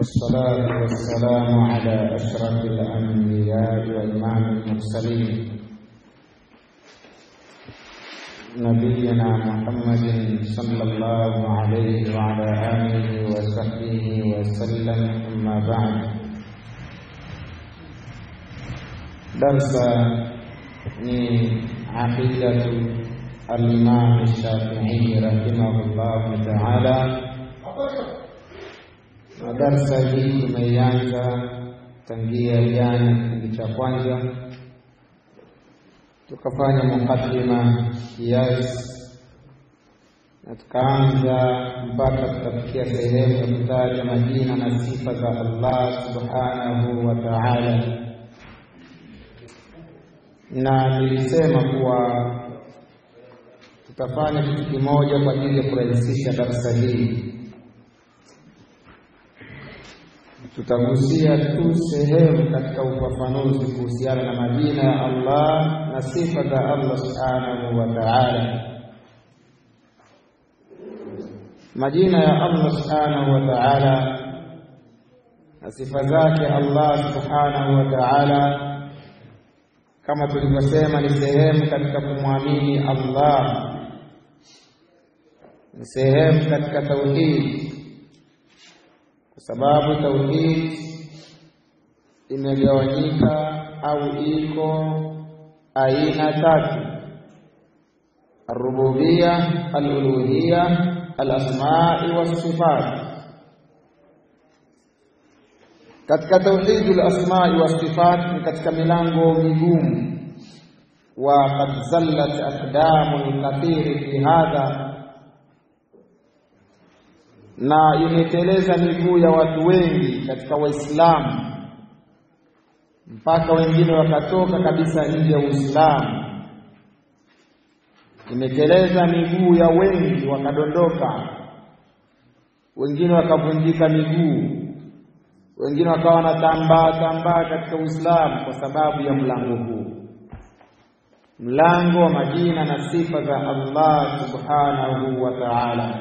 والصلاة والسلام على أشرف الأنبياء وإمام المرسلين نبينا محمد صلى الله عليه وعلى آله وصحبه وسلم أما بعد درس ni aqidatu al-Imam Shafi'i rahimahullahu ta'ala na darsa hii tumeianza tangia jana kipindi cha kwanza tukafanya mukaddima kiasi na tukaanza mpaka tukafikia sehemu ya kutaja majina na sifa za Allah subhanahu wa ta'ala na nilisema kuwa tutafanya kitu kimoja kwa ajili ya kurahisisha darsa hii tutagusia tu sehemu katika ufafanuzi kuhusiana na majina ya Allah na sifa za Allah subhanahu wa ta'ala. Majina ya Allah subhanahu wa ta'ala na sifa zake Allah subhanahu wa ta'ala, kama tulivyosema, ni sehemu katika kumwamini Allah, ni sehemu katika tauhidi kwa sababu tauhid imegawanyika au iko aina tatu: arububia, aluluhia, alasmai wasifat. Katika tauhidi alasmai wasifat ni katika milango migumu, wa qad zallat aqdamu lkathiri fi hadha na imeteleza miguu ya watu wengi katika Waislamu mpaka wengine wakatoka kabisa nje ya Uislamu. Imeteleza miguu ya wengi wakadondoka, wengine wakavunjika miguu, wengine wakawa wanatambaa tambaa katika Uislamu kwa sababu ya mlango huu, mlango wa majina na sifa za Allah subhanahu wa ta'ala.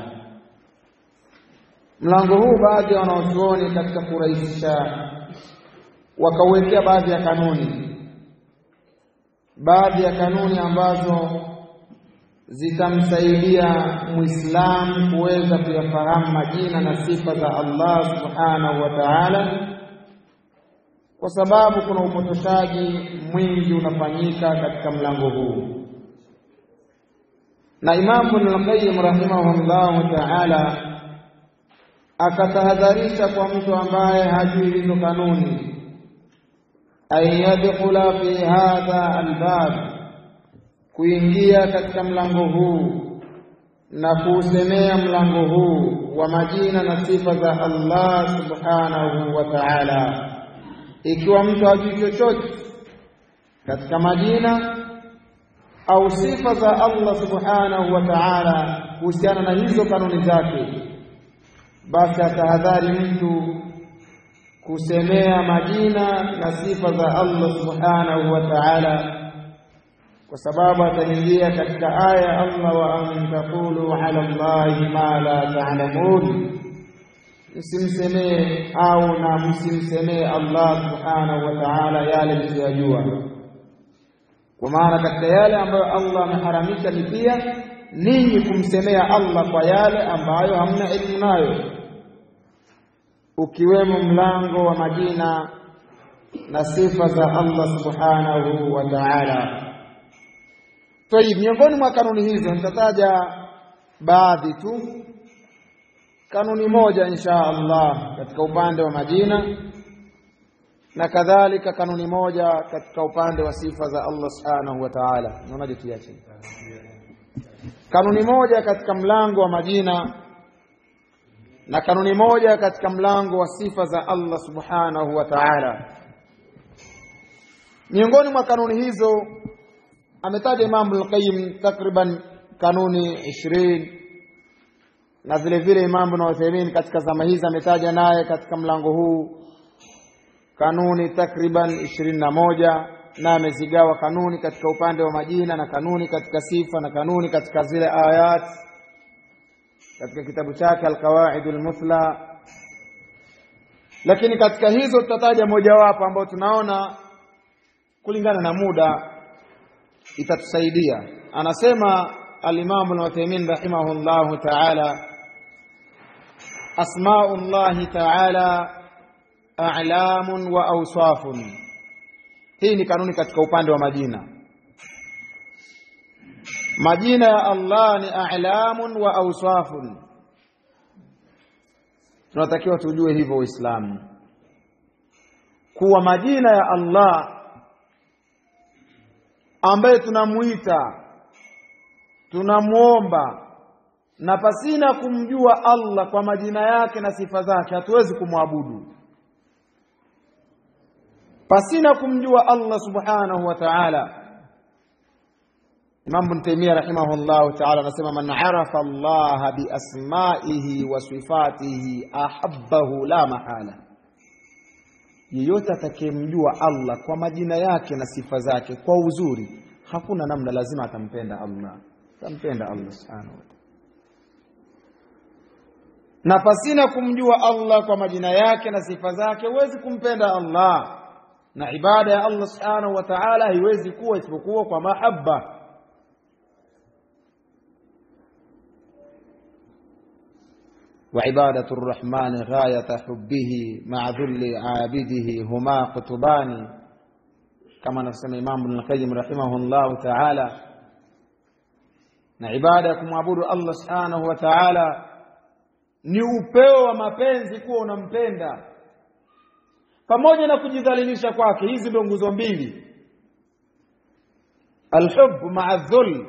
Mlango huu baadhi ya wanaochuoni katika kurahisisha wakauwekea baadhi ya kanuni, baadhi ya kanuni ambazo zitamsaidia Muislamu kuweza kuyafahamu majina na sifa za Allah subhanahu wa ta'ala, kwa sababu kuna upotoshaji mwingi unafanyika katika mlango huu, na Imamu Ibnul Qayyim rahimahullahu ta'ala akatahadharisha kwa mtu ambaye hajui hizo kanuni, an yadkhula fi hadha albab, kuingia katika mlango huu na kuusemea mlango huu wa majina na sifa za Allah subhanahu wa ta'ala. Ikiwa mtu hajui chochote katika majina au sifa za Allah subhanahu wa ta'ala kuhusiana na hizo kanuni zake basi atahadhari mtu kusemea majina na sifa za Allah subhanahu wa ta'ala, kwa sababu ataingia katika aya ya Allah, wa an taqulu ala Allahi ma la ta'lamun, msimsemee au na msimsemee Allah subhanahu wa ta'ala yale msiyojua. Kwa maana katika yale ambayo Allah ameharamisha ni pia ninyi kumsemea Allah kwa yale ambayo hamna elimu nayo ukiwemo mlango wa majina na sifa za Allah subhanahu wa ta'ala. Tayib, miongoni mwa kanuni hizo nitataja baadhi tu. Kanuni moja insha Allah katika upande wa majina na kadhalika kanuni moja katika upande wa sifa za Allah subhanahu wa ta'ala. Naonaje tuache? Kanuni moja katika mlango wa majina na kanuni moja katika mlango wa sifa za Allah subhanahu wa ta'ala. Miongoni mwa kanuni hizo ametaja Imam al-Qayyim takriban kanuni ishirini na vile vile Imam Ibn Uthaymeen katika zama hizi ametaja naye katika mlango huu kanuni takriban ishirini na moja na amezigawa kanuni katika upande wa majina na kanuni katika sifa na kanuni katika zile ayat katika kitabu chake Alqawaidul Muthla lakini katika hizo tutataja mojawapo ambayo tunaona kulingana na muda itatusaidia anasema alimamu al-Uthaymeen rahimahullahu ta'ala asmaullahi ta'ala a'lamun wa awsafun hii ni kanuni katika upande wa majina majina ya Allah ni a'lamun wa awsafun tunatakiwa tujue hivyo Uislamu kuwa majina ya Allah ambaye tunamuita tunamwomba na pasina kumjua Allah kwa majina yake na sifa zake hatuwezi kumwabudu pasina kumjua Allah subhanahu wa ta'ala Imam Ibn Taymiyyah rahimahullah ta'ala anasema man arafa Allah bi asma'ihi wa sifatihi ahabbahu la mahala yeyote atakayemjua Allah kwa majina yake na sifa zake kwa uzuri hakuna namna lazima atampenda Allah atampenda Allah subhanahu wa ta'ala na pasina kumjua Allah kwa majina yake na sifa zake huwezi kumpenda Allah na ibada ya Allah subhanahu wa ta'ala haiwezi kuwa isipokuwa kwa mahaba وعبادة الرحمن غاية حبه مع ذل عابده هما قطبان كما نسمى إمام ابن القيم رحمه الله تعالى na ibada ya kumwabudu Allah subhanahu wa ta'ala ni upeo wa mapenzi kuwa unampenda pamoja na kujidhalilisha kwake hizi ndio nguzo mbili alhub ma'a dhul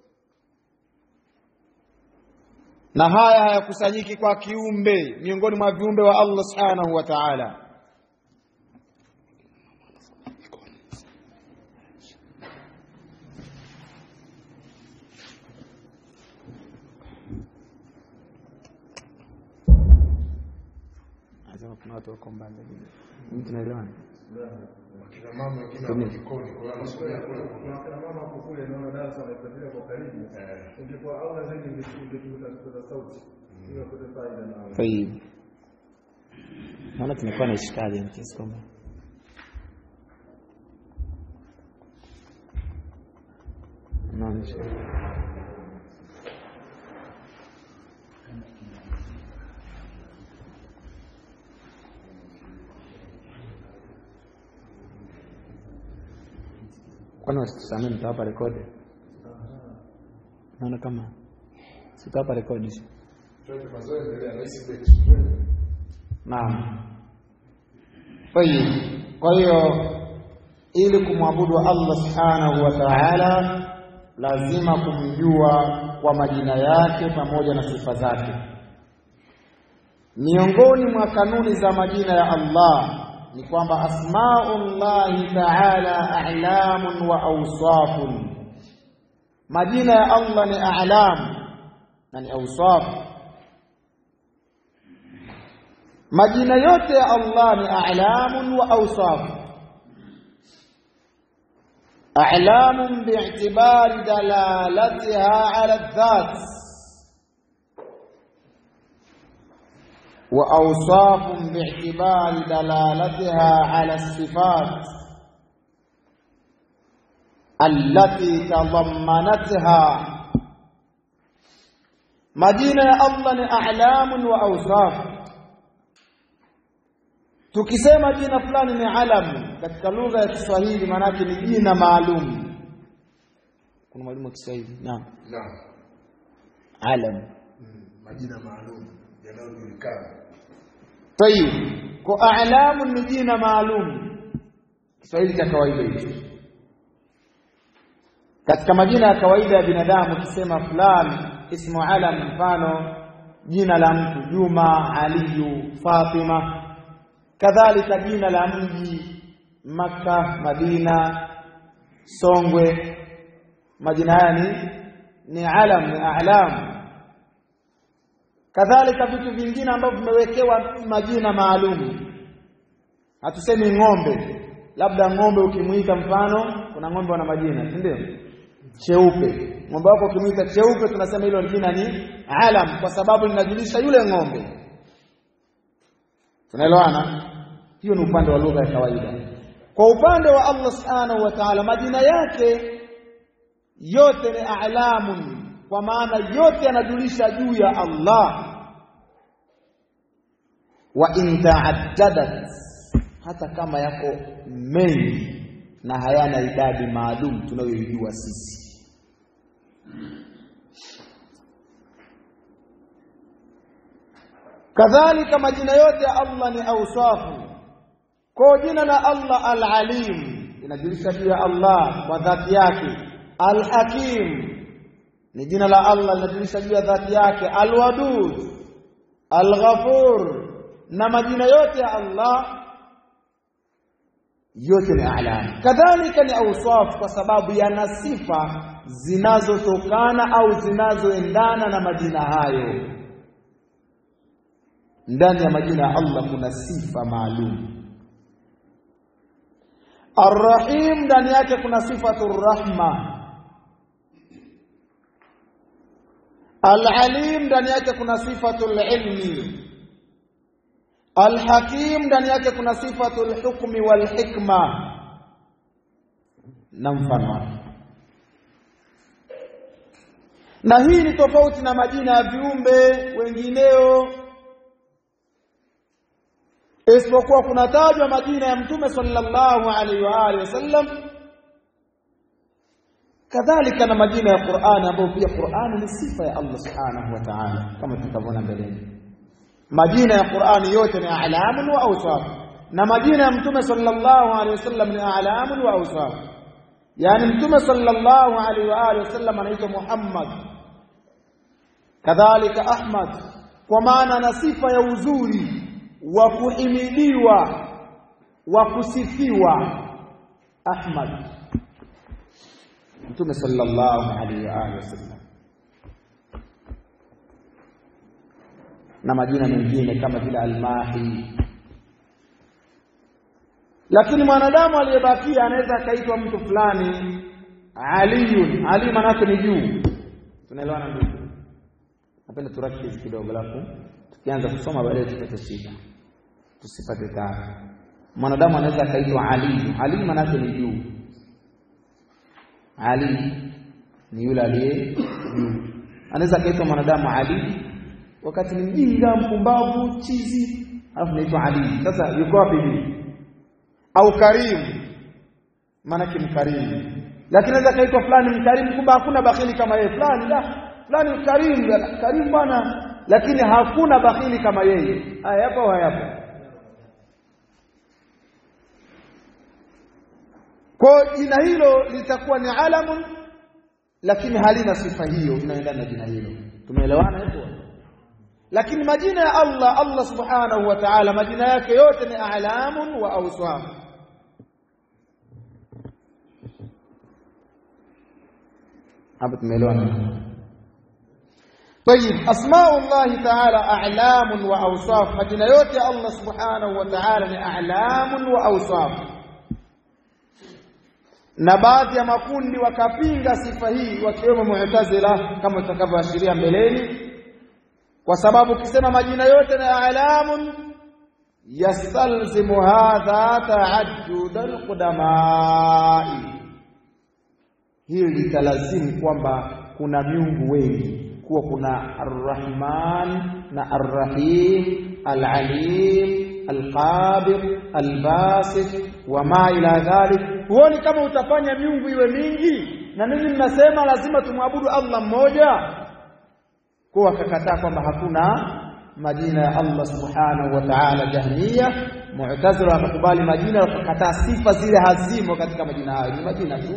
na haya hayakusanyiki kwa kiumbe miongoni mwa viumbe wa Allah subhanahu wa ta'ala kuna watu wako mbali tunaelewana Kina mama wengine wako jikoni, kwa hiyo wanasomea kule. Kuna mama hapo kule naona darasa wanaifuatilia kwa karibu. Eh. Ingekuwa aula zaidi ingetuza sauti. Hiyo kwa faida na طيب naona tumekuwa na ishkali kiasi kwamba naona ishkali kwani wasitusamee mtawapa rekodi naona kama sitawapa rekodi Twende mazoezi endelea, rahisi beti. Twende. Naam. Tayib. Kwa hiyo ili kumwabudu Allah Subhanahu wa Ta'ala lazima kumjua kwa majina yake pamoja na sifa zake. Miongoni mwa kanuni za majina ya Allah ni kwamba asmaullahi ta'ala a'lamun wa awsafun. Majina ya Allah ni a'lam na ni awsaf. majina yote ya Allah ni a'lamun wa awsaf a'lamun bi'tibari dalalatiha 'ala adh-dhat wa awsafun bi'tibari dalalatiha 'ala as-sifat allati tadammanatha majina ya Allah ni a'lamun wa awsaf Tukisema jina fulani ni alam katika lugha ya Kiswahili maanake ni jina maalum. Kuna mwalimu wa Kiswahili? Naam. Naam. Alam. Mm, Majina maalum yanayojulikana. Tayib. Kwa a'lamu ni jina maalum. Kiswahili cha kawaida hicho. Katika majina ya kawaida ya binadamu ukisema fulani ismu alam mfano jina la mtu Juma, Aliyu, Fatima kadhalika jina la mji Makka, Madina, Songwe. Majina haya ni ni alam, ni a'lam. Kadhalika vitu vingine ambavyo vimewekewa majina maalum. Hatusemi ng'ombe, labda ng'ombe ukimuita mfano, kuna ng'ombe wana majina, si ndio? Cheupe, ng'ombe wako ukimuita cheupe, tunasema hilo jina ni alam, kwa sababu linajulisha yule ng'ombe tunaelewana hiyo ni upande wa lugha ya kawaida kwa upande wa Allah subhanahu wa ta'ala majina yake yote ni a'lamun kwa maana yote yanajulisha juu ya Allah wa in ta'addadat hata kama yako mengi na hayana idadi maalum tunayoijua sisi kadhalika majina yote ya Allah ni ausafu kwa jina la Allah al-alim inajulisha juu ya Allah kwa dhati yake al-hakim ni jina la Allah linajulisha juu ya dhati yake al-wadud al-ghafur na majina yote ya Allah yote ni a'lam kadhalika ni awsaf kwa sababu yana sifa zinazotokana au zinazoendana na majina hayo ndani ya majina ya Allah kuna sifa maalum Ar-Rahim ndani yake kuna sifatu rahma Al-Alim ndani yake kuna sifatu ilmi Al-Hakim ndani yake kuna sifatu al-hukmi wal-hikma na mfano na hii ni tofauti na majina ya viumbe wengineo isipokuwa kunatajwa majina ya mtume sallallahu alaihi wa alihi wasallam kadhalika na majina ya Qur'ani ambayo pia Qur'ani ni sifa ya Allah subhanahu wa ta'ala kama tutavyoona mbeleni majina ya Qur'ani yote ni a'lamun wa awsaf na majina ya mtume sallallahu alaihi wasallam ni a'lamun wa awsaf yani mtume sallallahu alaihi wa alihi wasallam anaitwa Muhammad kadhalika Ahmad kwa maana na sifa ya uzuri wa kuhimidiwa wa kusifiwa Ahmad Mtume sallallahu alaihi wa alihi wasallam na majina mengine kama vile Almahi lakini mwanadamu aliyebakia anaweza akaitwa mtu fulani Aliyun Ali manake ni juu tunaelewana ndugu napenda turakiz kidogo alafu tukianza kusoma baadaye tupate shida tusipate taabu mwanadamu anaweza akaitwa Ali Ali manake ni juu Ali ni yule aliye juu anaweza akaitwa mwanadamu Ali wakati ni mjinga mpumbavu chizi alafu naitwa Ali sasa yuko wapi hivi au karimu maanake mkarimu lakini anaweza kaitwa fulani mkarimu kumbe hakuna bakhili kama yeye fulani la fulani karimu karimu bwana lakini hakuna bakhili kama yeye haya yapo hayapo kwa jina hilo litakuwa ni alamun lakini halina sifa hiyo inaendana na jina hilo tumeelewana hapo lakini majina ya Allah Allah subhanahu wa ta'ala majina yake yote ni a'lamun wa awsaf hapo tumeelewana طيب اسماء الله تعالى اعلام واوصاف majina yote ya Allah subhanahu wa ta'ala ni a'lam wa awsaf na baadhi ya makundi wakapinga sifa hii wakiwemo mu'tazila kama tutakavyoashiria mbeleni kwa sababu ukisema majina yote ni a'lamun yastalzimu hadha ta'addud alqudamai hili litalazimu kwamba kuna miungu wengi kuwa kuna arrahman na arrahim alalim alqabir albasit wama ila dhalik huoni kama utafanya miungu iwe mingi na ninyi mnasema lazima tumwabudu Allah mmoja kwa wakakataa kwamba hakuna majina ya Allah subhanahu wa ta'ala jahmiya mu'tazila wakakubali majina wakakataa sifa zile hazimo katika majina hayo ni majina tu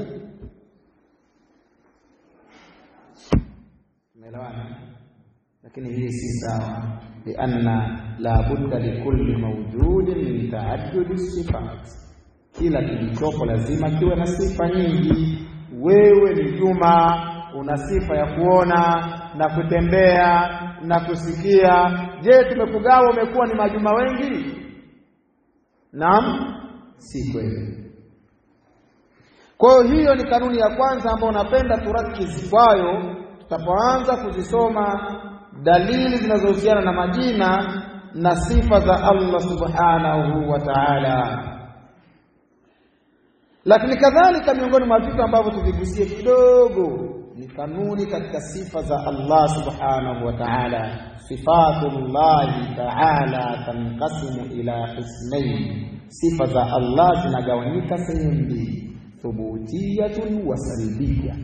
umeelewana lakini hii si sawa lianna la budda likulli mawjudin min ta'addudi sifat kila kilichopo lazima kiwe na sifa nyingi wewe ni Juma una sifa ya kuona na kutembea na kusikia je tumekugawa umekuwa ni majuma wengi naam si kweli kwa hiyo ni kanuni ya kwanza ambayo napenda turakizi kwayo tutapoanza kuzisoma dalili zinazohusiana na majina na sifa za Allah subhanahu wa ta'ala. Lakini kadhalika miongoni mwa vitu ambavyo tuvigusie kidogo ni kanuni katika sifa za Allah subhanahu wa ta'ala. Sifatullahi ta'ala tanqasimu ila qismayn, sifa za Allah zinagawanyika sehemu mbili, thubutiyatun wa salbiyya.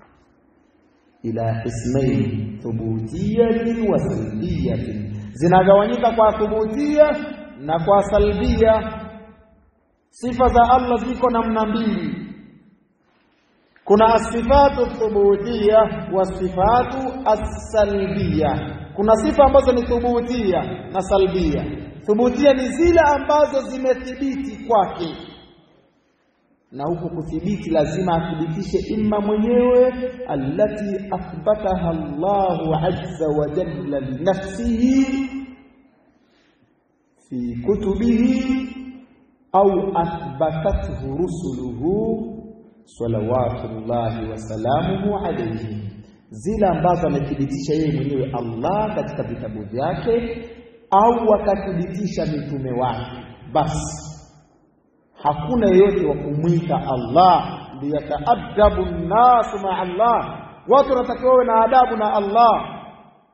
Ila qismayn, thubutiyatun wa salbiyatin, zinagawanyika kwa thubutia na kwa salbia. Sifa za Allah ziko namna mbili kuna asifatu thubutia wa sifatu as-salbia. Kuna sifa ambazo ni thubutia na salbia. Thubutia ni zile ambazo zimethibiti kwake, na huku kuthibiti lazima athibitishe imma mwenyewe, allati athbataha Allahu azza wa jalla li nafsihi fi kutubihi au athbatathu rusuluhu salawatullahi wasalamuhu alayhi, zile ambazo amethibitisha yeye mwenyewe Allah katika vitabu vyake au akathibitisha mitume wake. Basi hakuna yeyote wa kumwita Allah, liyataadabu nnasu maa Allah, watu wanatakiwa wawe na adabu na Allah.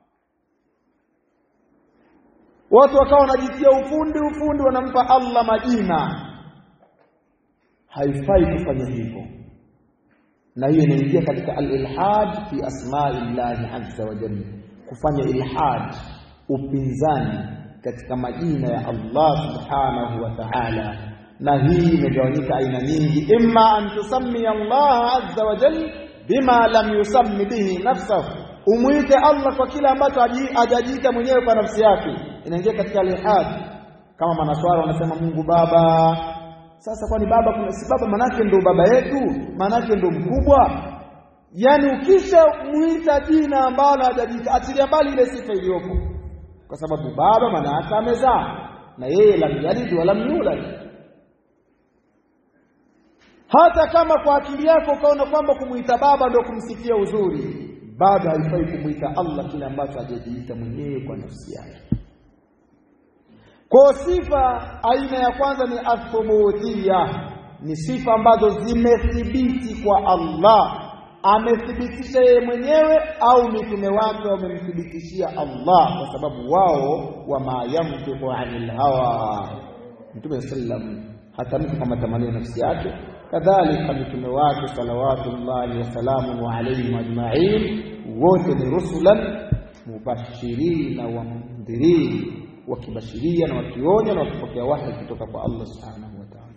Watu wakawa wanajitia ufundi ufundi, wanampa Allah majina. Haifai kufanya hivyo na hiyo inaingia katika al-ilhad fi asma'i llahi azza wa jalla, kufanya ilhad, upinzani katika majina ya Allah subhanahu wa ta'ala. Na hii imegawanyika aina nyingi, imma an tusammi Allah azza wa jalla bima lam yusammi bihi nafsahu, umwite Allah kwa kile ambacho hajajiita mwenyewe kwa nafsi yake, inaingia katika al-ilhad. Kama manaswara wanasema Mungu Baba sasa kwani baba kuna si baba manake ndo baba yetu, manake ndo mkubwa. Yaani ukisha muita jina ambalo hajajiita, achilia mbali ile sifa iliyopo, kwa sababu baba manake amezaa na yeye lam yalid wa lam yulad. Hata kama kwa akili yako ukaona kwamba kumuita baba ndo kumsifia uzuri, bado haifai kumuita Allah kile ambacho hajajiita mwenyewe kwa nafsi yake. Kwa sifa aina ya kwanza ni athubutia, ni sifa ambazo zimethibiti kwa Allah, amethibitisha yeye mwenyewe au mitume wake wamemthibitishia Allah, kwa sababu wao wama yamtiqu anil hawa, Mtume sallam hatamki kwa matamanio nafsi yake, kadhalika mitume wake salawatullahi wasalamu alaihim ajmain, wote ni rusulan mubashirina wa mundhirin wakibashiria na wakionya na wakipokea wahi kutoka kwa Allah subhanahu wa ta'ala.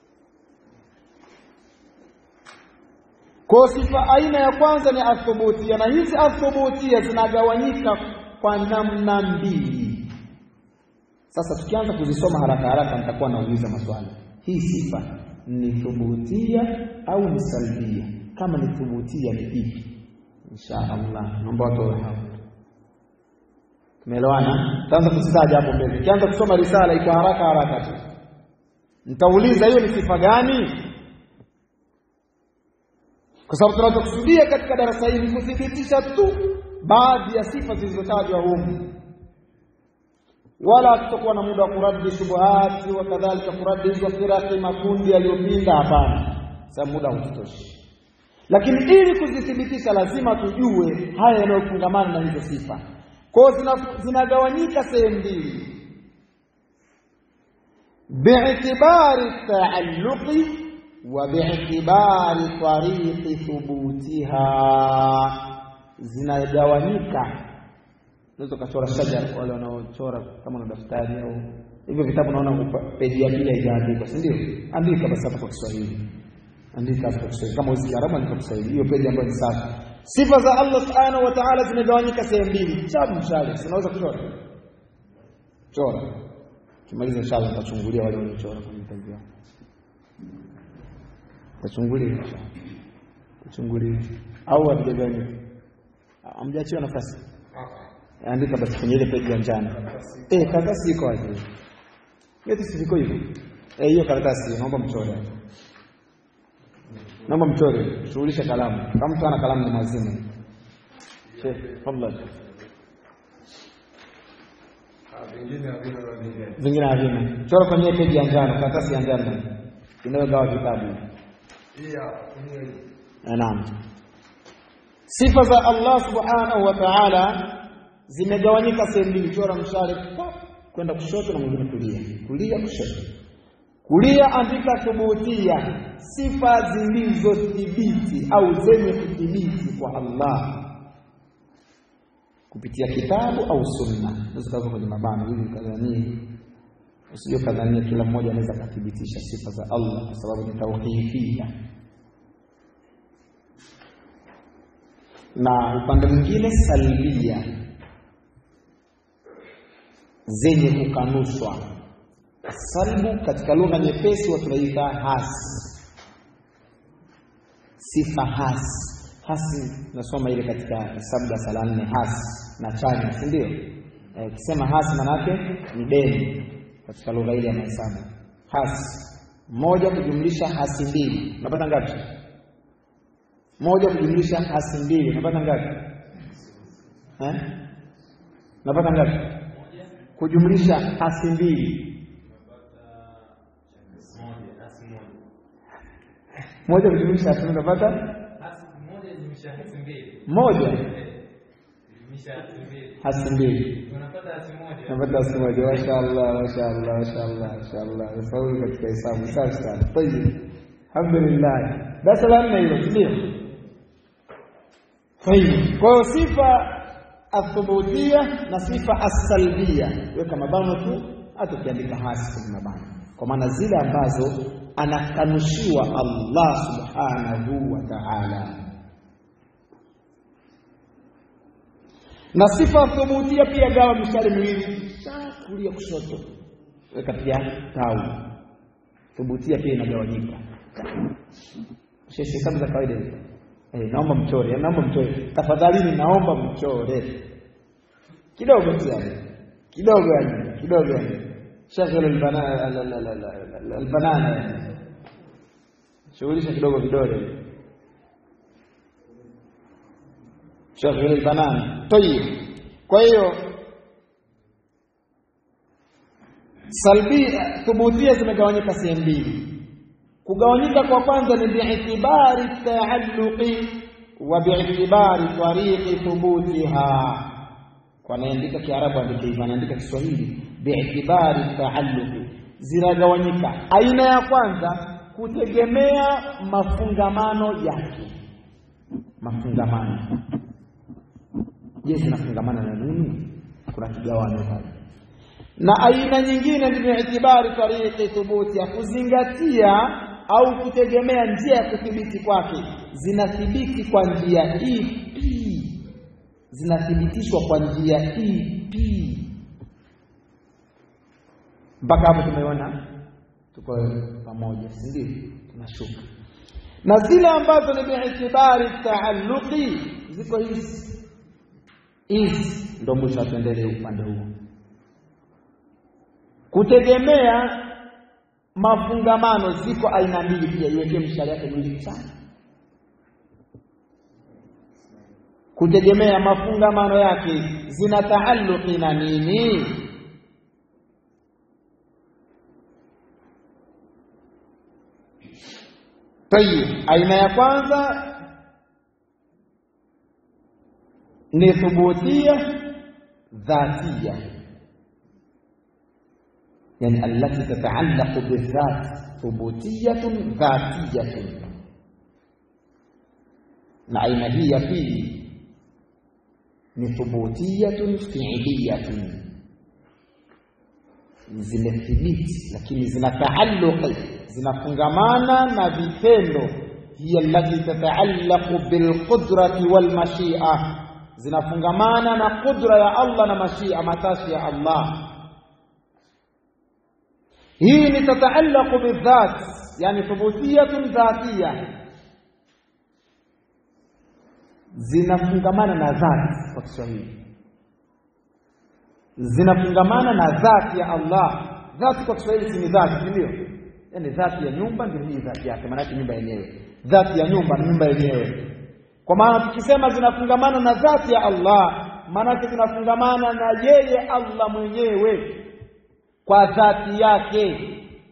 Kwa sifa aina ya kwanza ni athubutia, na hizi athubutia zinagawanyika kwa namna mbili. Sasa tukianza kuzisoma haraka haraka, nitakuwa nauliza maswali. Hii sifa ni thubutia au ni salbia? Kama ni thubutia ni ipi? Insha Allah, naomba watu wawe hapa. Tumeelewana? Tutaanza kuzitaja hapo mbele. Ukianza kusoma risala iko haraka haraka tu. Nitauliza hiyo ni sifa gani? Kwa sababu tunachokusudia katika darasa hili kuthibitisha tu baadhi ya sifa zilizotajwa humu, wala tutakuwa na muda wa kuradi shubuhati wa kadhalika, kuradi hizo firaki, makundi yaliyopinda. Hapana, sababu muda haututoshi, lakini ili kuzithibitisha lazima tujue haya yanayofungamana na hizo sifa kwa zinagawanyika sehemu mbili, bi'tibari taalluqi wa bi'tibari tariqi thubutiha. Zinagawanyika, unaweza ukachora shajara, wale wanaochora kama na daftari au hivyo vitabu, naona peji ya pili haijaandikwa, si ndio? Andika basi hapa kwa Kiswahili, andika hapa kwa Kiswahili. Kama usi Kiarabu, andika kwa Kiswahili, hiyo peji ambayo ni safi Sifa za Allah subhanahu wa ta'ala zimegawanyika sehemu mbili. Chabu mshale, unaweza kuchora chora, kimaliza inshallah nitachungulia wale waliochora kwenye vitabu vyao, tachungulia tachungulia, au hatujagawanyika, hamjaachiwa nafasi. Andika basi kwenye ile peji ya njano. Eh, karatasi iko wapi? Yote si viko hivyo. Eh, hiyo karatasi naomba mchore naomba mchore, shughulisha kalamu. Kama mtu ana kalamu ni mazima. Sheikh, tafadhali. Ah, vingine havina nani. vingine havina. Chora kwenye peji ya njano, karatasi ya njano inayogawa vitabu. Hii hapa, tumia hii. Eh, Naam. Sifa za Allah subhanahu wa ta'ala zimegawanyika sehemu mbili. Chora mshale pap, kwenda kushoto na mwingine kulia, kulia kushoto. Kulia andika thubutia, sifa zilizothibiti au zenye kuthibiti kwa Allah kupitia kitabu au sunna. Unaweza kaza kwenye mabano ili kadhanie, usije kadhania kila mmoja anaweza kuthibitisha sifa za Allah kwa sababu ni tauhifia. na upande mwingine salbia zenye kukanushwa. Salbu katika lugha nyepesi watu tunaita hasi, sifa hasi. Hasi nasoma ile katika hesabu darasa la nne, hasi na chanya, si ndio? Eh, Ukisema hasi maana yake ni deni katika lugha ile ya mahesabu. Hasi moja kujumlisha hasi mbili unapata ngapi? moja kujumlisha hasi mbili unapata ngapi eh? unapata ngapi kujumlisha hasi mbili moja kujumlisha hasi mbili unapata moja hasi mbili unapata hasi moja mashaallah mashaallah mashaallah mashaallah ufaulu katika hesabu safi sana tayib alhamdulillah darasa la nne hilo ndio Tayib. Kwa hiyo sifa athubutia na sifa asalbia, weka mabano tu, hata ukiandika hasi kwenye mabano, kwa maana zile ambazo anakanushiwa Allah subhanahu wa ta'ala. Na sifa thubutia pia gawa mishale miwili, sha kulia kushoto, weka pia tau. Thubutia pia inagawanyika. Sheshe hesabu za kawaida hizo. Eh, naomba mchore, naomba mchore. Tafadhalini naomba mchore. Kidogo tu yani. Kidogo yani, kidogo yani. Shaghala albanana albanana yani. Shughulisha kidogo vidole. Shaghala albanana. Tayib. Kwa hiyo salbi thubutia zimegawanyika sehemu mbili. Kugawanyika kwa kwanza ni bi'tibari taalluqi wa bi'tibari tariqi thubutiha. Kwa anaandika Kiarabu andike hivyo, anaandika Kiswahili bi'tibari taalluqi, zinagawanyika. Aina ya kwanza kutegemea mafungamano yake, mafungamano. Je, zinafungamana na nini? Kuna kigawanyo pale na aina nyingine ni bi'tibari tariqi thubuti, ya kuzingatia au kutegemea njia ya kuthibiti kwake. Zinathibiti kwa njia ipi? Zinathibitishwa kwa njia ipi? Mpaka hapo tumeona tuko pamoja, si ndio? Tunashuka na zile ambazo ni bi'tibari taalluqi, ziko hizi hizi, ndo mwisho atuendelee upande huo kutegemea mafungamano ziko aina mbili pia, iwekee mshale yake mwili sana. Kutegemea mafungamano yake zina taalluqi na nini? Tayib, aina ya kwanza ni thubutia dhatia يعني التي تتعلق بالذات ثبوتية ذاتية na aina hii ya pili ni thubutiyatun fiiliyatun, zimethibiti lakini zina taalluqi, zinafungamana na vitendo. hiya allati tataallaqu bilqudrati walmashia, zinafungamana na qudra ya Allah na mashia, matashi ya Allah. hii ni tataallaqu bidhat, yani thubutiyatun dhatiya zinafungamana na dhati kwa Kiswahili, zinafungamana na dhati ya Allah. Dhati kwa Kiswahili si ni dhati, si ndio? Yaani dhati ya nyumba ndio hii dhati yake, maana yake nyumba yenyewe. Dhati ya nyumba ni nyumba yenyewe. Kwa maana tukisema zinafungamana na dhati ya Allah, maanake zinafungamana na yeye Allah mwenyewe kwa dhati yake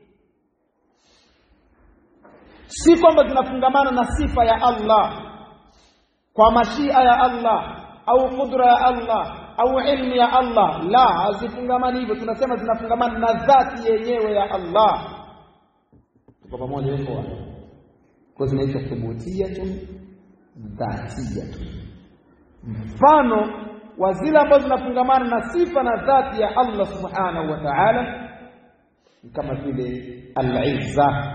si kwamba zinafungamana na sifa ya Allah kwa mashia ya Allah au kudra ya Allah au ilmu ya Allah la hazifungamani hivyo tunasema zinafungamana na dhati yenyewe ya Allah tuko pamoja hapo kwa zinaitwa thubutiyatun dhatiyatun mfano wa zile ambazo zinafungamana na sifa na dhati ya Allah subhanahu wa ta'ala ni kama vile al-izza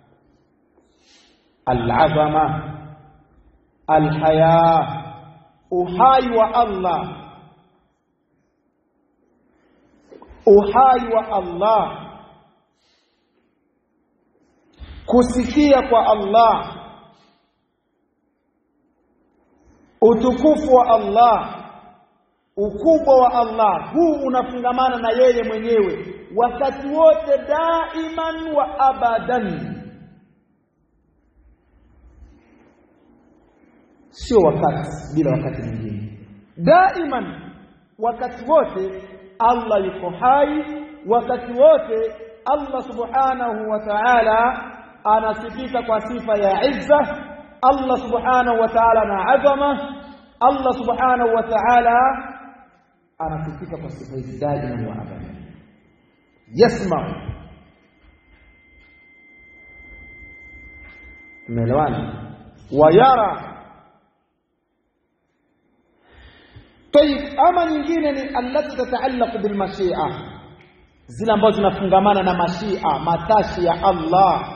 al-azama al-haya uhai wa Allah uhai wa Allah kusikia kwa Allah utukufu wa Allah ukubwa wa Allah huu unafungamana na yeye mwenyewe wakati wote daiman wa abadan sio wakati bila wakati mwingine daiman wakati wote Allah yuko hai wakati wote Allah subhanahu wa ta'ala anasifika kwa sifa ya izza Allah subhanahu wa ta'ala na azama Allah subhanahu wa ta'ala anasifika kwa sifa hizi daima wa abada yasma tumeelewana wayara طيب ama nyingine ni allati tataallaq bil mashia zile ambazo zinafungamana na mashia matashi ya Allah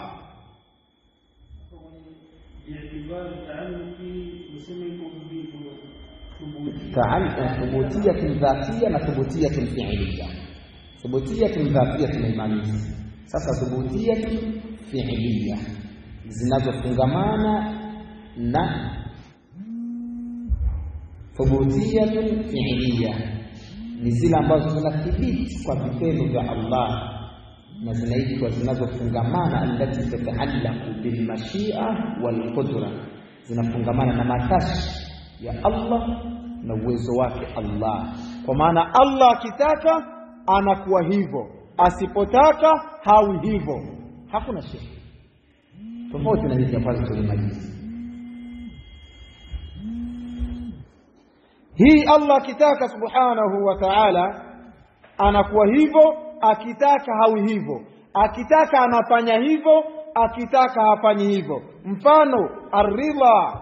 thubutiyatun dhatiya na thubutiyatun fi'liya thubutiyatun dhatiya tumeimaliza sasa thubutiyatun fi'liya zinazofungamana na thubutiyatun fi'liya ni zile ambazo zinathibiti kwa vitendo vya Allah na zinaitwa zinazofungamana allati tataallaqu bil mashia wal qudra zinafungamana na matashi ya Allah na uwezo wake Allah kwa maana Allah akitaka anakuwa hivyo asipotaka hawi hivyo hakuna shida tofauti na hizi ambazo tulimaliza hii Allah akitaka subhanahu wa ta'ala anakuwa hivyo akitaka hawi hivyo akitaka anafanya hivyo akitaka hafanyi hivyo mfano aridha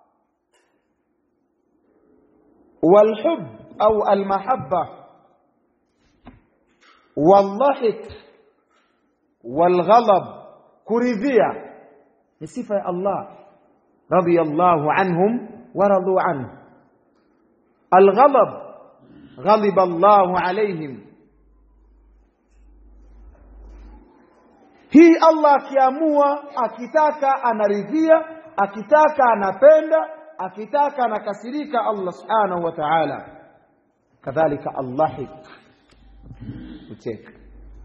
والحب أو المحبة والضحك والغضب كرذية بصفة الله رضي الله عنهم ورضوا عنه الغضب غضب الله عليهم hii Allah akiamua akitaka anaridhia akitaka anapenda akitaka anakasirika Allah subhanahu wa ta'ala kadhalika allahik ucheka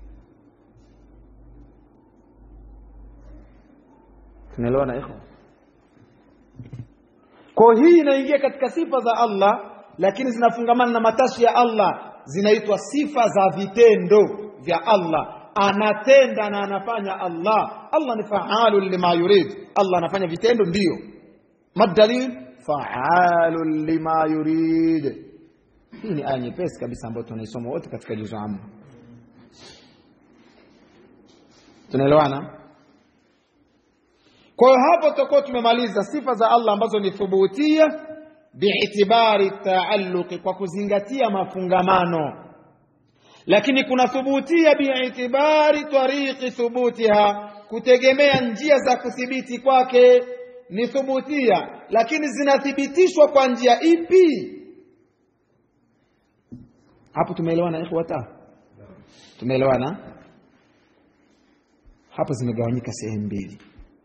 tunaelewana ikhwa kwa hii inaingia katika sifa za Allah lakini zinafungamana na matashi ya Allah zinaitwa sifa za vitendo vya Allah anatenda na anafanya Allah Allah ni faalu lima yurid Allah anafanya vitendo ndio madalil faalu lima yurid hii ni aya nyepesi kabisa ambayo tunaisoma wote katika juzu amma tunaelewana kwa hiyo hapo tutakuwa tumemaliza sifa za Allah ambazo ni thubutia biitibari taalluqi kwa kuzingatia mafungamano lakini kuna thubutia biitibari tariqi thubutiha kutegemea njia za kuthibiti kwake ni thubutia lakini zinathibitishwa kwa njia ipi hapo tumeelewana ikhwata tumeelewana hapo zimegawanyika sehemu mbili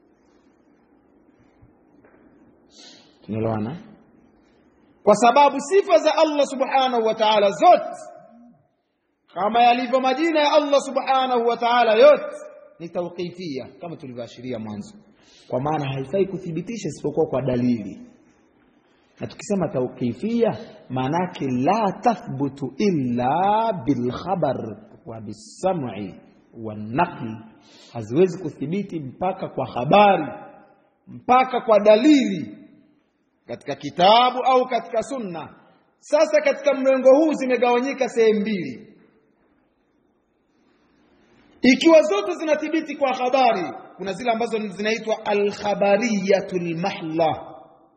tunaelewana kwa sababu sifa za Allah subhanahu wa ta'ala zote kama yalivyo majina ya Allah subhanahu wa ta'ala yote ni tawqifia kama tulivyoashiria mwanzo kwa maana haifai kuthibitisha isipokuwa kwa dalili na tukisema tauqifia maanake la tathbutu illa bilkhabar wa bisam'i wanaqli haziwezi kuthibiti mpaka kwa habari mpaka kwa dalili katika kitabu au katika sunna sasa katika mrengo huu zimegawanyika sehemu mbili ikiwa zote zinathibiti kwa habari kuna zile ambazo zinaitwa alkhabariyatu lmahla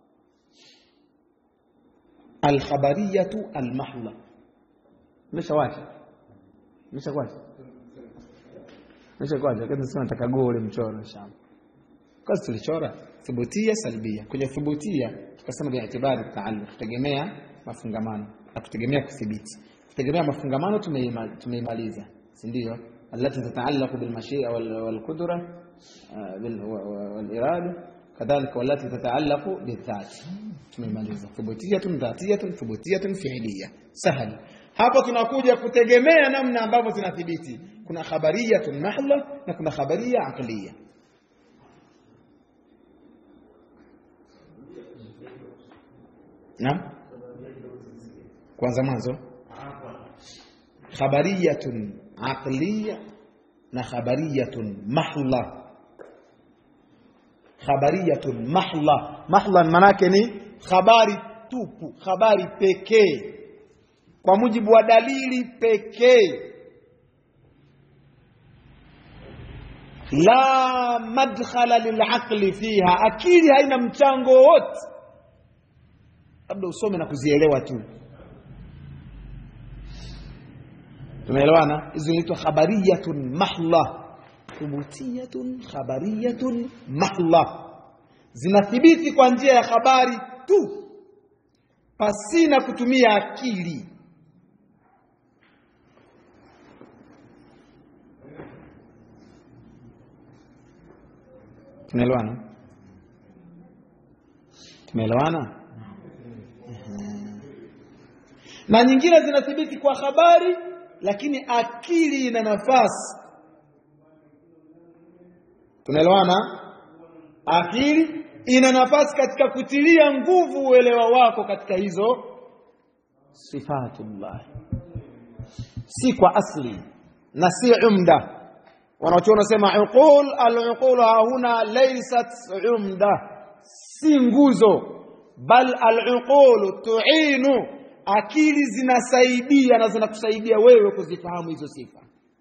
alkhabariyatu almahla meshawacha meshawacha meshawacha kasema nataka gole mchoro shamba kazi tulichora thubutia salbia kwenye thubutia tukasema biitibari taalluq kutegemea mafungamano na kutegemea kuthibiti kutegemea mafungamano tumeima- tumeimaliza si ndio التي تتعلق بالمشيئة وال- والقدرة آه، بال- و- و- والإرادة كذلك والتي تتعلق بالذات tumemaliza thubutiyatun dhatiyatun thubutiyatun fi'liya sahal hapo tunakuja kutegemea namna ambavyo zinathibiti kuna khabariyatun mahla na kuna khabariya aqliya naam kwanza mwanzo khabariyatun aqliya na khabariyatun mahla khabariyatun mahla mahla manake ni habari tupu habari pekee kwa mujibu wa dalili pekee la madkhala lilaqli fiha akili haina mchango wote labda usome na kuzielewa tu tumeelewana hizo inaitwa khabariyatun mahla thubutiyatun khabariyatun mahla zinathibiti kwa njia ya habari tu pasina kutumia akili tumeelewana tumeelewana na nyingine zinathibiti kwa habari lakini akili ina nafasi tunaelewana akili ina nafasi katika kutilia nguvu uelewa wako katika hizo sifatullah si kwa asli na si umda wanachuona nasema uqul al-uqul huna laysat umda si nguzo bal al-uqul tu'inu akili zinasaidia na zinakusaidia wewe kuzifahamu hizo sifa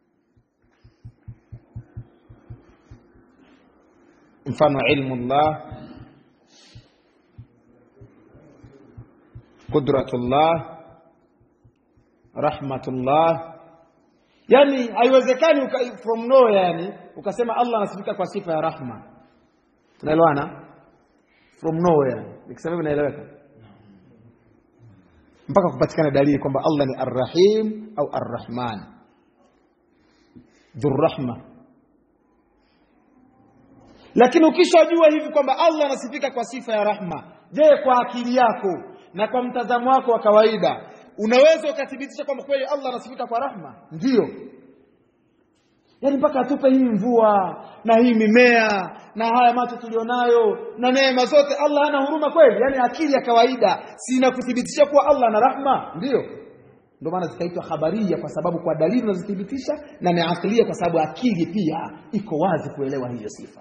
mfano ilmu llah qudratullah rahmatullah yani haiwezekani uka, from nowhere yani ukasema allah anasifika kwa sifa ya rahma unaelewana from nowhere nikisema hivyo naeleweka mpaka kupatikana dalili kwamba allah ni arrahim au arrahman dhurrahma lakini ukishajua hivi kwamba allah anasifika kwa sifa ya rahma je kwa akili yako na kwa mtazamo wako wa kawaida unaweza ukathibitisha kwamba kweli allah anasifika kwa rahma ndiyo yaani mpaka atupe hii mvua na hii mimea na haya macho tulionayo na neema zote allah hana huruma kweli yaani akili ya kawaida si inakuthibitisha kuwa allah ana rahma ndiyo ndio maana zikaitwa khabaria kwa sababu kwa dalili unazothibitisha na ni aklia kwa sababu akili pia iko wazi kuelewa hiyo sifa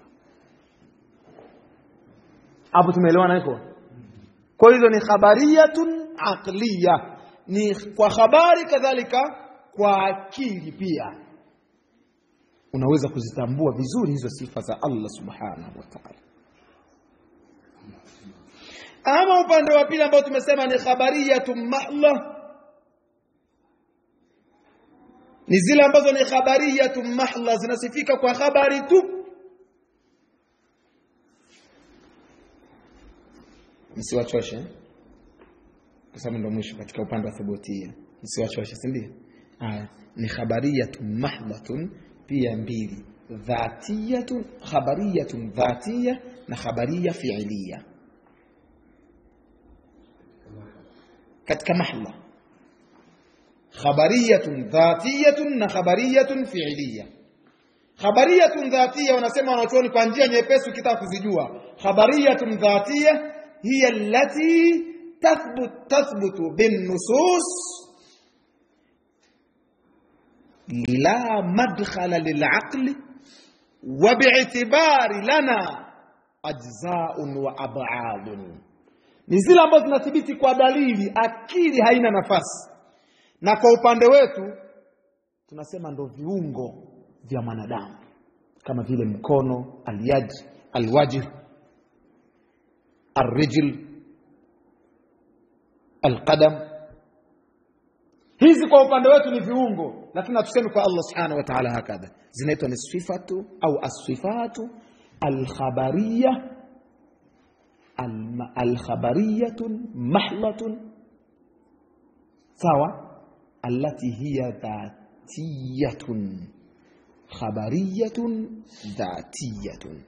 hapo tumeelewana hivyo kwa hizo ni khabariyatun aqliya ni kwa habari kadhalika kwa akili pia unaweza kuzitambua vizuri hizo sifa za Allah subhanahu wa ta'ala ama upande wa pili ambao tumesema ni khabariyatun mahla ni zile ambazo ni khabariyatun mahla zinasifika kwa habari tu msiwachoshe kwa sababu ndio mwisho katika upande wa thubutia msiwachoshe si ndio haya ni khabariyatun mahdhatun pia mbili dhatiyatun khabariyatun dhatiya na khabariya fi'liya katika mahla khabariyatun dhatiyatun na khabariyatun fi'liya khabariyatun dhatiya wanasema wanachuoni kwa njia nyepesi ukitaka kuzijua khabariyatun dhatiya hiya allati tathbut tathbutu binnusus la madkhala lilaqli wa bi'tibari lana ajzaun wa ab'adun ni zile ambazo zinathibiti kwa dalili akili haina nafasi na kwa upande wetu tunasema ndo viungo vya mwanadamu kama vile mkono alyad alwajh arrijl alqadam hizi kwa upande wetu ni viungo lakini hatusemi kwa Allah subhanahu wa ta'ala hakadha zinaitwa ni sifatu au asifatu alkhabariya alkhabariyatun mahlatun sawa allati hiya dhatiyatun khabariyatun dhatiyatun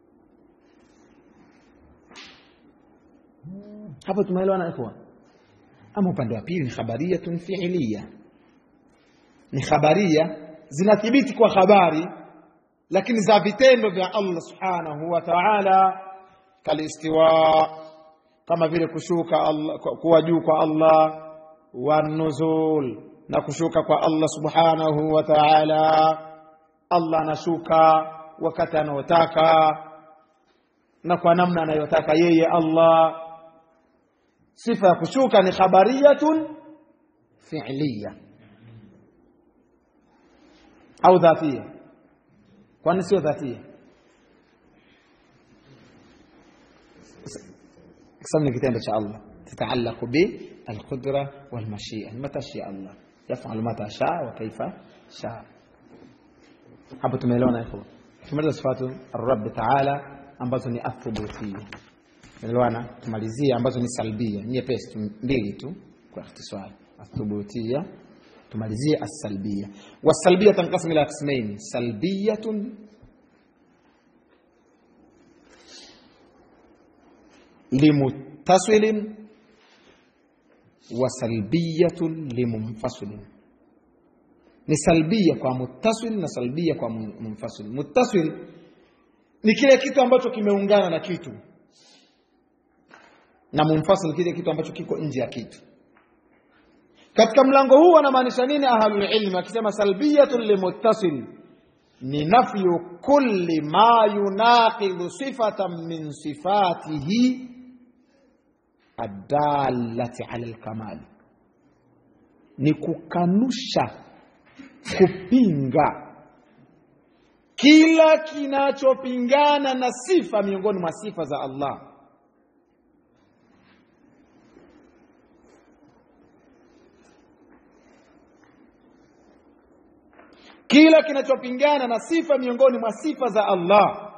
hapo tumeelewana ikhwan ama upande wa pili ni khabariyatun fi'liya ni khabaria zinathibiti kwa habari lakini za vitendo vya Allah subhanahu wa ta'ala kalistiwa kama vile kushuka Allah kuwa juu kwa Allah wa nuzul na kushuka kwa Allah subhanahu wa ta'ala Allah anashuka wakati anaotaka na kwa namna anayotaka yeye Allah sifa ya kushuka ni khabariyatun fi'liya au dhatia kwani sio dhatia قسم kitendo cha Allah تتعلق بالقدرة والمشيئة متى شاء الله يفعل متى شاء وكيف شاء hapo tumeelewana hivyo tumaliza sifatu ar-rabb ta'ala ambazo ni athubutia elewana tumalizie ambazo ni salbia nyepesi mbili tu kwa ikhtisari athubutia tumalizie as-salbia was-salbia tanqasim ila qismain salbiyatun limuttasilin wa salbiyatun limunfasilin ni salbia kwa muttasil na salbia kwa munfasil muttasil ni kile kitu ambacho kimeungana na kitu na munfasil kile kitu ambacho kiko nje ya kitu katika mlango huu wanamaanisha nini ahlul ilmi akisema salbiyatun limuttasil ni nafyu kulli ma yunaqidhu sifatan min sifatihi adallati ala alkamal ni kukanusha kupinga kila kinachopingana na sifa miongoni mwa sifa za Allah kila kinachopingana na sifa miongoni mwa sifa za Allah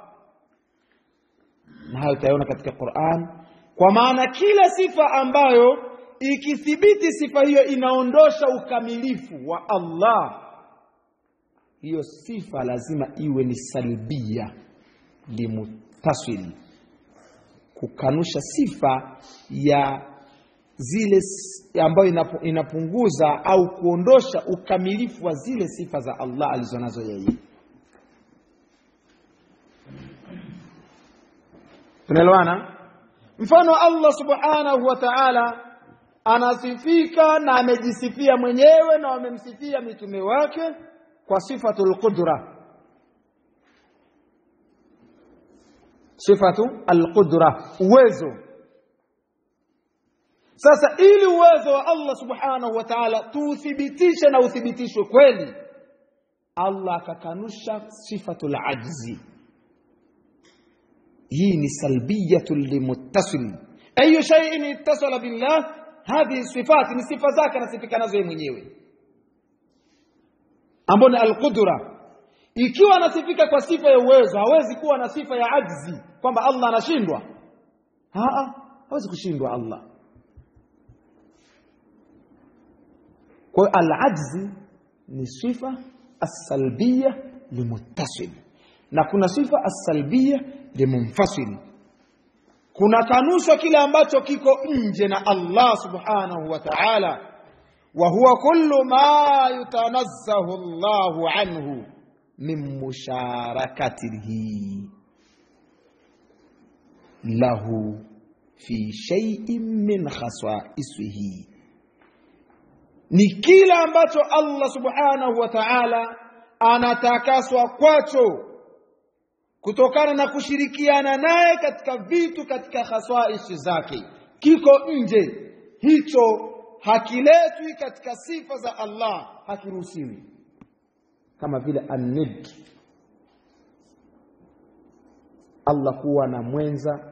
na hayo utaona katika Qur'an kwa maana kila sifa ambayo ikithibiti sifa hiyo inaondosha ukamilifu wa Allah hiyo sifa lazima iwe ni salbia limuttasil kukanusha sifa ya zile ambayo inapunguza au kuondosha ukamilifu wa zile sifa za Allah alizonazo yeye tunaelewana mfano Allah subhanahu wa ta'ala anasifika na amejisifia mwenyewe na wamemsifia mitume wake kwa sifatul qudra sifatu alqudra uwezo sasa ili uwezo wa Allah subhanahu wa ta'ala tuuthibitishe na uthibitishwe kweli Allah akakanusha sifatul ajzi hii ni salbiyatu limuttasil ayu shay'in ittasala billah hadhihi sifat ni sifa zake anasifika nazo yeye mwenyewe ambapo ni alqudra ikiwa anasifika kwa sifa ya uwezo hawezi kuwa na sifa ya ajzi kwamba Allah anashindwa haa hawezi kushindwa Allah kwa hiyo alajzi ni sifa as-salbiyya limuttasil na kuna sifa as-salbiyya limunfasil kuna kanushwa kile ambacho kiko nje na Allah subhanahu wa ta'ala wa huwa kullu ma yutanazzahu Allahu anhu min musharakatihi lahu fi shay'in min khasaisihi ni kila ambacho Allah subhanahu wa ta'ala anatakaswa kwacho kutokana na kushirikiana naye katika vitu katika khaswaisi zake kiko nje hicho hakiletwi katika sifa za Allah hakiruhusiwi kama vile an-nid Allah kuwa na mwenza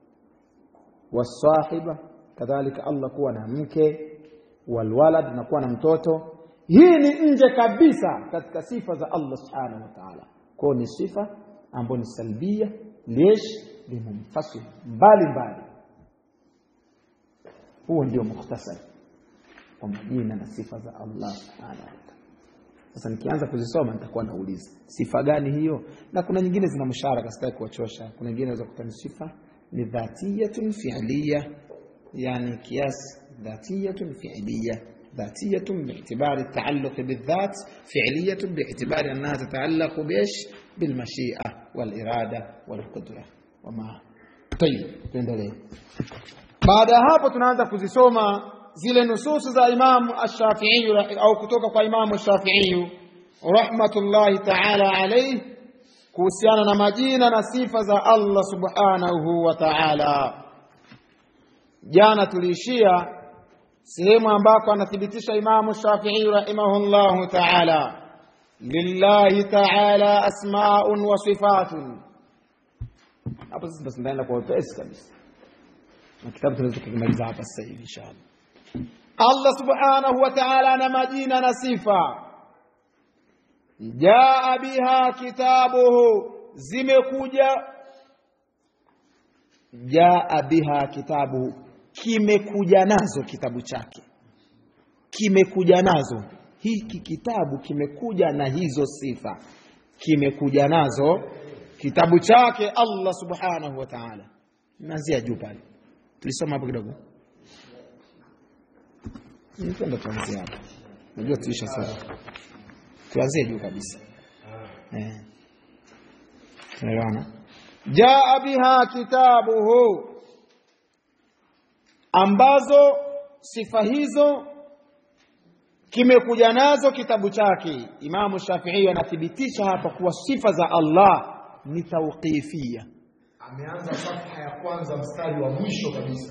wasahiba kadhalika Allah kuwa na mke walwalad na kuwa na mtoto hii ni nje kabisa katika sifa za Allah subhanahu wa ta'ala kwao ni sifa ambayo ni salbia lesh limumfasil mbali mbali huo ndio mukhtasari kwa majina na sifa za Allah subhanahu wa ta'ala sasa nikianza kuzisoma nitakuwa nauliza sifa gani hiyo na kuna nyingine zina msharaka sitaki kuwachosha kuna nyingine za kutani sifa ni dhatiyatun fi'liya yani kiasi dhatiyatun fi'liya ذاتية باعتبار التعلق بالذات فعلية باعتبار أنها تتعلق بإيش بالمشيئة والإرادة والقدرة وما طيب tuendelee baada ya hapo tunaanza kuzisoma zile nususu za Imam Ash-Shafi'i au kutoka kwa Imam Ash-Shafi'i rahmatullahi ta'ala alayhi kuhusiana na majina na sifa za Allah subhanahu wa ta'ala jana tuliishia sehemu ambako anathibitisha Imamu Shafi'i rahimahullahu ta'ala lillahi ta'ala asma'un wa sifatun hapo sasa basi ndaenda kwa wepesi kabisa na kitabu tunaweza kukimaliza hapa sasa hivi inshallah Allah subhanahu wa ta'ala ana majina na sifa jaa biha kitabuhu zimekuja jaa biha kitabuhu kimekuja nazo kitabu chake kimekuja nazo hiki kitabu kimekuja na hizo sifa kimekuja nazo kitabu chake Allah subhanahu wa ta'ala naanzia juu pale tulisoma hapo kidogo nipenda tuanzie hapo najua tuisha sasa tuanzie juu kabisa eh tunaelewana jaa biha kitabuhu ambazo sifa hizo kimekuja nazo kitabu chake Imamu Shafi'i anathibitisha hapa kuwa sifa za Allah ni tauqifia ameanza safha ya kwanza mstari wa mwisho kabisa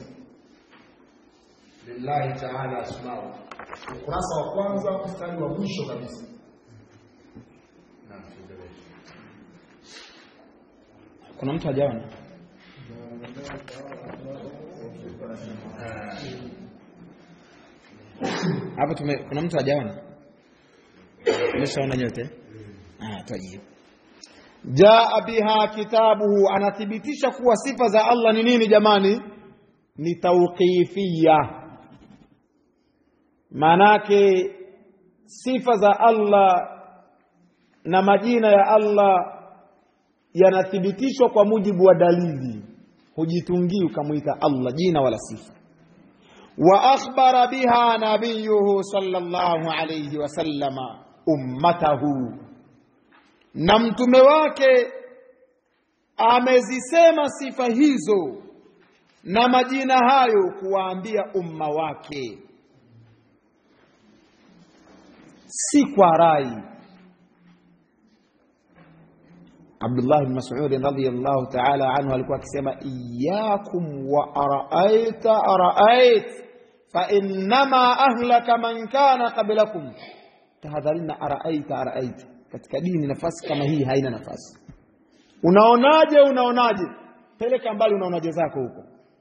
lillahi taala asmau ukurasa wa kwanza mstari wa mwisho kabisa Naam, tuendelee. kuna mtu hajaona hapo tume kuna mtu hajaona umeshaona nyote ah tayib jaa biha kitabuhu anathibitisha kuwa sifa za Allah ni nini jamani ni tauqifia manake sifa za Allah na majina ya Allah yanathibitishwa kwa mujibu wa dalili hujitungii ukamwita Allah jina wala sifa wa akhbara biha nabiyuhu sallallahu alayhi wasallama ummatahu na mtume wake amezisema sifa hizo na majina hayo kuwaambia umma wake si kwa rai Abdullah bin Mas'ud radhiyallahu ta'ala anhu alikuwa akisema iyyakum wa ara'aita ara'ait fa innama ahlaka man kana qablakum tahadharina ara'aita ara'ait katika dini nafasi kama hii haina nafasi unaonaje unaonaje peleka mbali unaonaje zako huko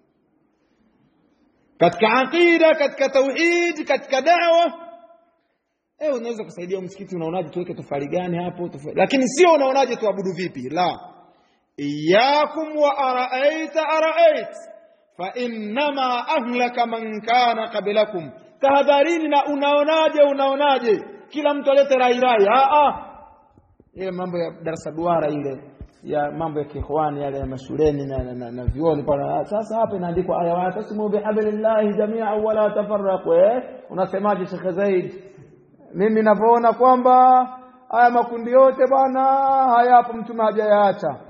katika aqida katika tauhid katika da'wa Eh, unaweza kusaidia msikiti unaonaje tuweke tofali gani hapo tofali. Lakini sio unaonaje tuabudu vipi? La. Iyakum wa araaita araait fa innama ahlaka man kana qablakum. Tahadharini na unaonaje unaonaje. Kila mtu alete rai rai. Ah ah. Ile mambo ya darasa duara ile ya mambo ya kiikhwani yale ya mashuleni na, na, na, na vioni pale. Sasa hapa inaandikwa aya wa tasimu bihablillahi jami'an wala tafarraqu. Eh? Unasemaje Sheikh Zaid? mimi ninavyoona kwamba haya makundi yote bwana hayapo mtume hajayaacha